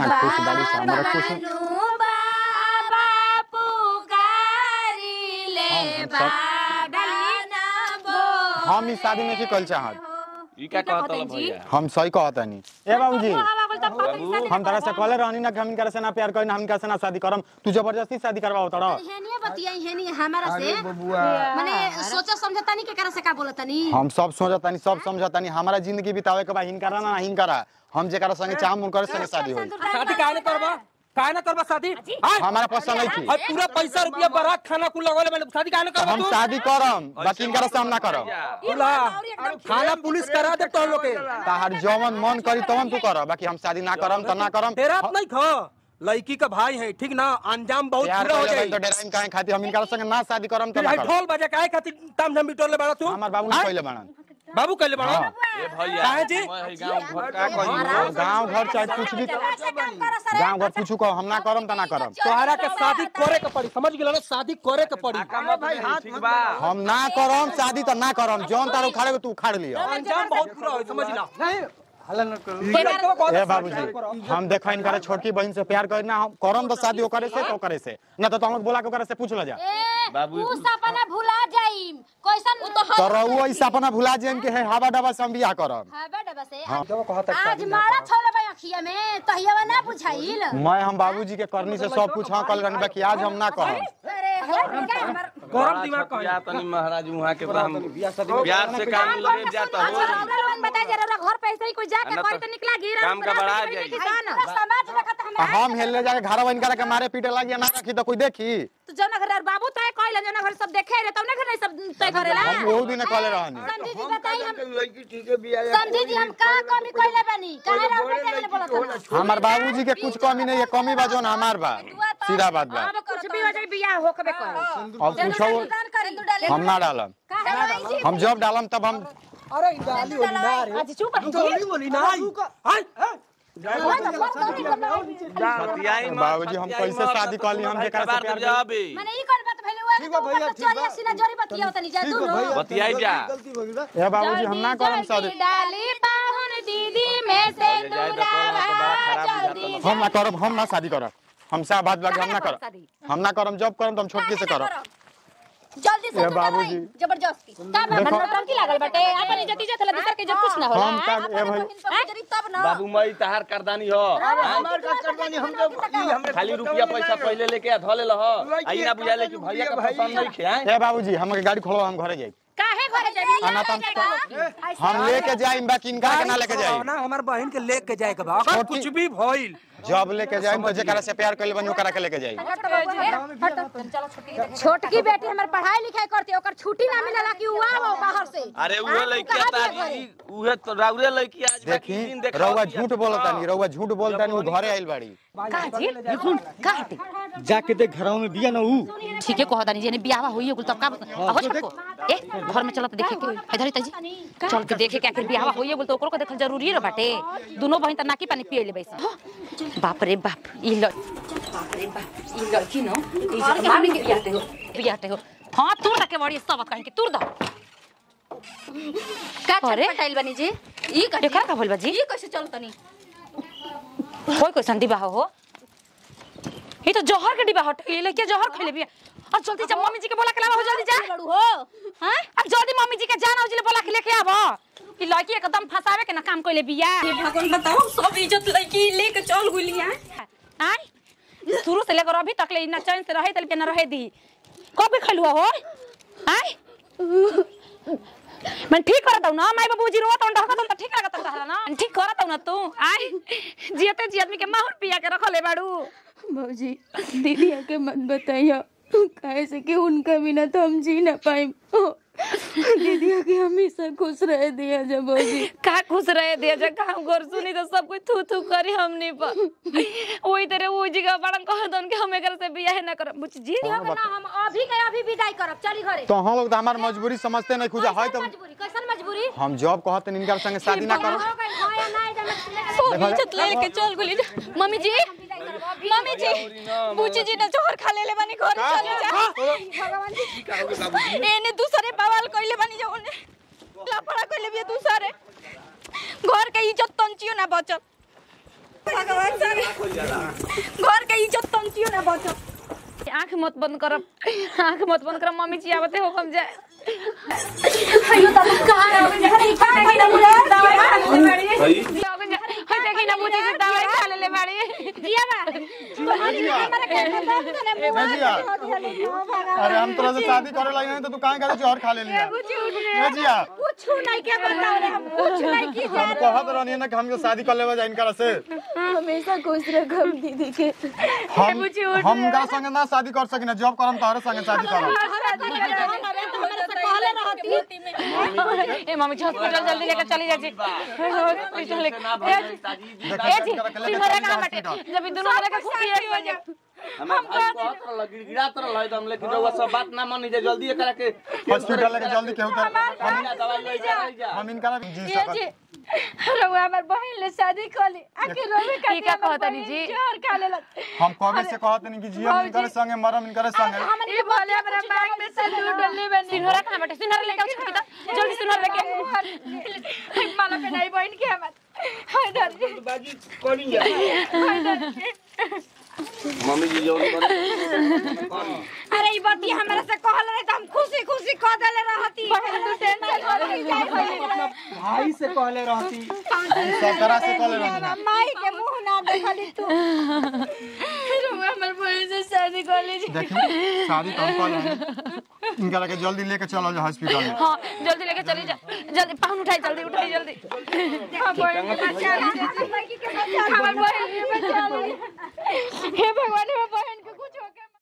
कितना खुश बाड़ी से हमरा खुश बानू बाबा पुकारी ले हम सब- बाबा ना बो हम ई शादी में की कल चाहत ई का कहत हल भैया हम सही कहतनी ए बाबूजी बाबू हम तरह से कहले रहनी ना कि हम इनकर से ना प्यार करी ना हम इनकर से ना शादी करम तू जबरदस्ती शादी करवाओ तड़ा हेनिए बतियाई हेनी हमारा से माने सोचा समझता नहीं के करा से का बोलता नहीं हम सब सोचतानी सब समझतानी हमारा जिंदगी बितावे के बा हिनकरा ना हिनकरा हम जेकरा संगे चाहम उनकर संगे शादी होई शादी काहे न करबा काहे न करबा शादी हाय हमारा पसंद नहीं थी और पूरा पैसा रुपया बारात खाना कुल लगोले मैंने शादी काहे न करबा हम तू शादी करम बाकी इनकरा से हम ना करम बोला खाना पुलिस करा दे तो लोग के ताहर जवन मन करी तवन तू कर बाकी हम शादी ना करम त ना करम तेरा नहीं खो लड़की का भाई है ठीक ना अंजाम बहुत प्यार बुरा हो करे जाई तो डेराइन काहे खातिर हम इनकरा संगे ना शादी करम त फिर ना है करम ढोल बजा काहे खातिर ताम झाम बिटोले बड़ा तू हमार बाबू ने हाँ? कहले बाणन बाबू कहले बड़ा हाँ। ए भैया काहे जी? मैं है गांव घर का कही गांव घर चाहे कुछ भी गांव घर पूछू कहो हम ना करम त ना करम तोहरा के शादी करे के पड़ी समझ गेला ना शादी करे के पड़ी ठीक बा हम ना करम शादी त ना करम जौन तार उखाड़े तू उखाड़ लियो अंजाम बहुत बुरा हो समझ ला ए बाबूजी हम देखो इनकरे छोटकी बहन से प्यार करी ना हम करम तो शादी ओकरे से तो ओकरे से ना तो तुम बोला के ओकरे से पूछ ल जा बाबू उ सपना भुला जाइम कैसन उ तो तो रहुआ ई सपना भुला जेन के है हवा डबा से हम बियाह करम हबे डबा से हाँ। आज मारा छोले बा अखिया में तहियावा ना बुझाइल मैं हम बाबूजी के करनी से सब कुछ हाँ कल रहनी बाकी आज हम ना कहम अरे हो क्या हमर गरम दिमाग कहे या तनी महाराज वहां के हम प्यार से काम मिलवे जाता हो बता जरा घर पे ऐसे ही कोई जाके ना कोई तो तो निकला गिरा काम का बढ़ा जाई। समाज देखत आ हमरा हम हेलने जाके घर इनकरा के मारे पीटे लगी ना रखी तो कोई देखी तो जौना घर यार बाबू तय कहले जौना घर सब देखे रे तौने घर नहीं सब तय करेला हम बहुत दिन कहले रहनी समझी जी बताई हम समझी जी हम का कमी कहले बानी काहे रे उल्टे टेबल बोलत हन हमार बाबूजी के कुछ कमी नहीं है कमी बा जोन हमार बा सीधा बात बा अब कुछ भी हो जाए बियाह होकबे कर अब पूछो हम ना डालम हम जब डालम तब हम अरे डाली वाली ना रे आज चुप डाली वाली ना हाय बतियाई मत, बाबूजी, हम बतियाई कैसे मत, शादी तो कहली, हम तुम्हारे जेकरा से कबार प्यार पे जाबे। माने ई कोन बात भइले हुआ ठीक भैया ठीक बा सीना जोरी बतिया तनी जा तू नो बतियाई जा ए बाबूजी हम ना करम शादी डाली पाहुन दीदी में से जाए तो कौन तो बड़ा खराब हो जल्दी जाता हम ना करब हम ना शादी करब हम सा बात बाकी हम ना करब हम ना करब जब करब तो हम छोटकी से करब जल्दी से ए तू बाबूजी। डराई, जबरदस्ती तब देखो। हमर टंकी लागल बाटे अपन इज्जत इज्जत ला दूसर के इज्जत कुछ ना होला हम तक ए भाई हैं? तब ना बाबू मई तहार करदानी हो खाली रुपया पैसा पहले लेके धले लह आई ना बुझाले कि भैया का पसंद नहीं खे हैं? ए बाबूजी हमके गाड़ी खोलो हम घरे जाई काहे घरे जाबी आ, ना तो हम- हम लेके जाइम बाकी इनका के ना लेके जाइम ना हमार बहन के लेके जाए के बा अगर छोटी- कुछ भी भइल जब लेके जाइम तो जेकरा से प्यार कइले बनी ओकरा के लेके जाइम छोटकी बेटी हमर पढ़ाई लिखाई करती ओकर छुट्टी ना मिलला कि हुआ हो बाहर से अरे उहे लइकिया तारी उहे तो राउरे लइकिया आज बाकी देखी दिन देखा रउआ झूठ बोलतानी रउआ झूठ बोलतानी वो घरे आइल बाड़ी जाके देख घरों में बिया ना ऊ ठीक है कहता नहीं जेने ब्याह हुई है तब का हो सबको ए घर में चलत देखे के इधर ही तजी चल के देखे के आखिर ब्याह हुई है बोल तो ओकरो के देखल जरूरी है बाटे दोनों बहिन त नाकी पानी पिए ले बैस बाप रे बाप ई ल बाप रे बाप ई लड़की न ई जे मामी के बियाहते हो बियाहते हो हां तू तक के बड़ी सब कहीं के तूर द का अरे। चटपटाइल बनी जी ई कथी देखा का बोल बाजी ई कैसे चलतनी कोई कोई संदी बाह हो ई तो जहर के डिबा हट ले के जहर खइले बिया और जल्दी जा मम्मी जी के बोला के लावा हो जल्दी जा बड़ू हो हाँ? अब जल्दी मम्मी जी के जाना उजले बोला के लेके आबो कि लड़की एकदम फंसावे के ना काम कइले बिया भगवान बताओ सब इज्जत लड़की लेके चल गुलिया आय शुरू से लेकर अभी तक ले ना चैन से रहे तल के ना रहे दी कब खलुआ हो आय मैं ठीक करत हूं ना माई बाबूजी रोत हूं डहकत हूं त ठीक लागत हला ना ठीक करत हूं ना तू आय जियते जी आदमी के माहौल पिया के रखले बाड़ू भौजी दीदी के मत बताइए काहे से कि उनका बिना तो हम जी ना पाए दीदी के हमेशा खुश रह दिया जब भौजी का खुश रहे दे जब काम कर सुनी तो सब कोई थू थू करी हमनी पर ओई तरह वो जी का बड़न कह दन के हम एकर से बियाह ना करब बुझ जी ना हम अभी के अभी विदाई करब चली घरे तो हम लोग तो हमार मजबूरी समझते नहीं खुजा है तो मजबूरी कैसन मजबूरी हम जॉब कहते इनका संगे शादी ना करो हो गई हो या ना इधर सब इज्जत लेके चल गुली मम्मी जी मम्मी जी बूची जी ने जोहर खा लेले बानी घर चले जा एने दूसरे बवाल कइले बानी जो ओने लापड़ा कइले बिया दूसरे घर के इज्जत तंचियो ना बचल भगवान सर घर के इज्जत तंतियो ना बचो आंख मत बंद करब आंख मत बंद करब मम्मी जी आवते हो हम जाए अयो तब कहां है घर का देखी ना मुझे दवाई खा ले बड़ी लोग जा हाय देखी ना मुझे से दवाई खा ले ले बाड़ी दिया बा हमारा के दर्द ने मुंह भैया अरे हम तोरा से शादी करे लगे तो तू काहे करे जोहर खा ले लिया भैया कुछ नहीं के बताओ रे हम कुछ नहीं की हम कहत रहनी ना कि हमके शादी कर लेबे जाइन करा से हमेशा खुश रखो दीदी के हम हम का संगे ना शादी कर सकिना जॉब करम तोहरे संगे शादी करम ए मम्मी जी हॉस्पिटल जल्दी लेकर चली जा जी हॉस्पिटल लेकर ए जी सिंघरा कहां बाटे जब इ दोनों वाले का खुशी एक बजे हमें भाई कहत रहल गिड़गिड़ात रहल है तो हम लेकिन रउआ सब बात ना मानी जे जल्दी एकरा के हॉस्पिटल लेके जल्दी केहू कर हम ना दवाई ले जा ले जा हम इनका जी ये सकत जी रउआ हमर बहन ले शादी कली आके रोवे का ई का कहतनी जी? जोर खा लेलक हम कबे से कहत नहीं कि जियम इनकर संगे मरम इनकर संगे हमन के बोले हमरा मांग में से दूध डलले बनी सिंघरा कहां बाटे सिंघरा लेके आओ छोटी तो जल्दी सिंघरा लेके माला पे नहीं बहन के हमर हाय डर जी बाजी करी जा मम्मी जी जोर करे अरे ई बात हमरा से कहल रहे त हम खुशी खुशी कह देले रहती बहन तू टेंशन मत ले भाई से कहले रहती सकरा से कॉल रहनी माई के मुंह ना देखली तू रउआ हमर बहन से शादी कर ली देखी शादी कम कर लेनी इनका लेके जल्दी लेके चलो जा हॉस्पिटल में हां जल्दी लेके चली जा जल्दी पाहुन उठाई जल्दी उठाई जल्दी बचा ली हमर बहन के बचा ली हे भगवान हमर बहन